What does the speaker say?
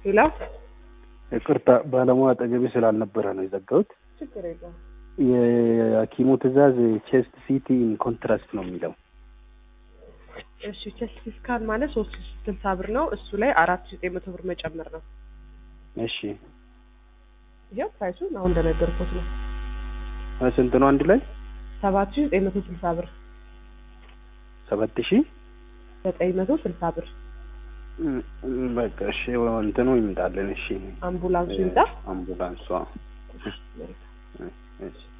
ሌላ ይቅርታ ባለሙያ አጠገቤ ስላልነበረ ነው የዘጋሁት። ችግር የለውም። የሐኪሙ ትዕዛዝ ቼስት ሲቲ ኢን ኮንትራስት ነው የሚለው። እሺ ቼስት ስካን ማለት ሶስት ሺ ስልሳ ብር ነው። እሱ ላይ አራት ሺ ዘጠኝ መቶ ብር መጨመር ነው። እሺ ይኸው ፕራይሱን አሁን እንደነገርኩት ነው። ስንት ነው አንድ ላይ? ሰባት ሺ ዘጠኝ መቶ ስልሳ ብር ሰባት ሺህ ዘጠኝ መቶ ስልሳ ብር እም፣ በቃ እሺ እንትኑ ይምጣልን። እሺ አምቡላንሱ ይምጣ። አምቡላንሷ እሺ